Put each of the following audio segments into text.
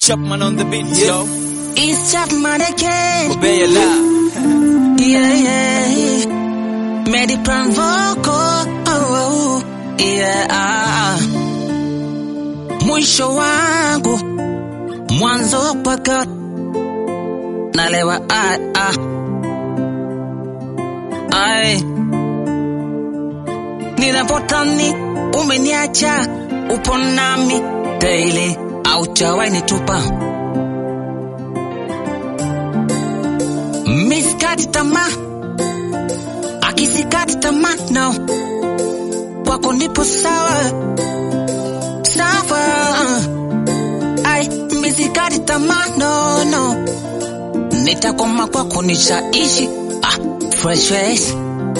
Chapman on the beat, yo. It's Chapman again. Obey Allah. Yeah, yeah. Mediplan vocal. Oh, oh. Yeah. ah. Mwisho wangu mwanzo mpaka nalewa ah, ah. Ai. Ninapotani umeniacha upo nami daily auchawai nitupa miskati tamaa akisikati tamaa no kwako nipo sawa sawa ai misikati tamaa no no nitakoma kwako nishaishi ah, fresh face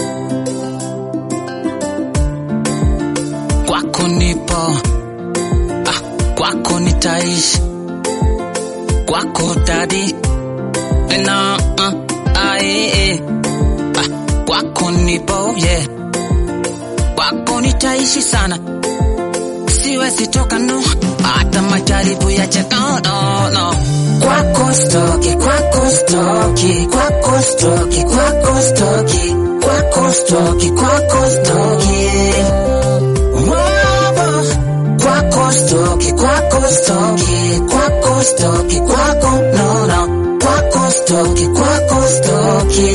kwako nipo ah, kwako nitaishi kwako dadi na uh, ae, eh. ah, kwako nipo yeah. kwako nitaishi sana siwezi toka no hata majaribu ya cheka no, no. kwako stoki kwako stoki kwako stoki kwako stoki kwako stoki kwako stoki Whoa, kwako stoki kwako stoki kwako stoki kwako no no kwako stoki kwako stoki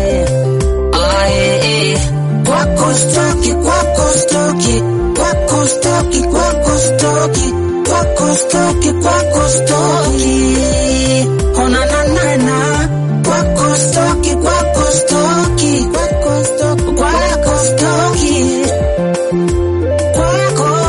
aye kwako stoki kwako stoki kwako stoki kwako stoki kwako stoki kwako stoki ona na na na kwako stoki kwako stoki kwako stoki kwako stoki kwako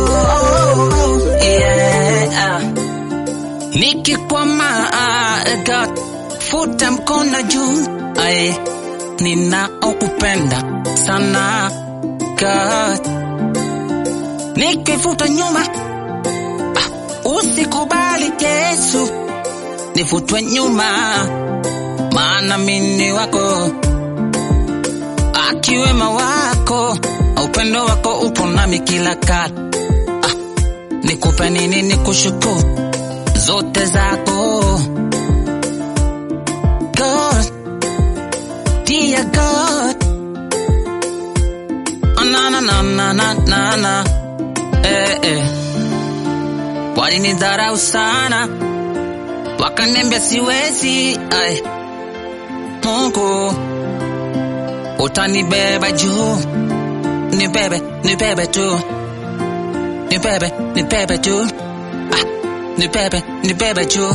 yeah. Nikikwama God, futa mkono juu aye, ninaokupenda sana God, nikifuta nyuma ah, usikubali Yesu nifutwe nyuma, maana mini wako akiwema wako upendo wako upo nami kila kati ah, nikupe nini nikushukuru zote zako God, dear God, Ah, na na na na na na na eh, eh. Walinidharau sana wakaniambia siwezi, ai Mungu utanibeba juu, nibebe nibebe tu, nibebe nibebe tu, ah, nibebe nibebe juu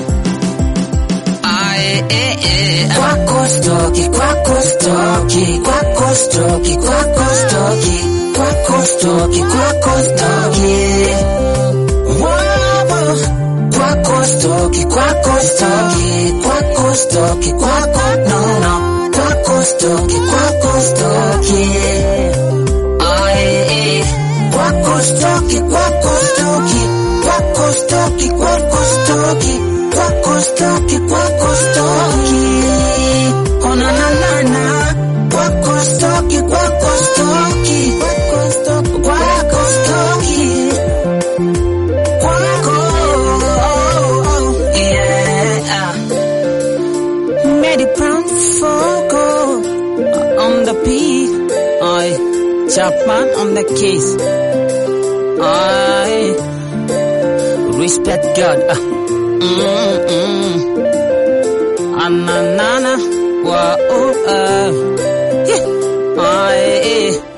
Aye, eh, eh. Kwako stoki, kwako stoki, kwako stoki, kwako stoki, kwako stoki, kwako stoki. Whoa, kwako stoki, kwako stoki, kwako stoki, kwako no no, kwako stoki, kwako stoki. Aye, eh. Kwako stoki, kwako stoki, kwako stoki, kwako stoki, kwako stoki, kwako stoki. Ona na na na, kwako stoki, kwako stoki, kwako stoki, kwako stoki. Kwako, yeah. Medi Brown Fogo on the beat. Aye, Chapman on the keys. Aye, respect God. Ah. Mm mm. Ananana wa oh uh. Yeah. Aye.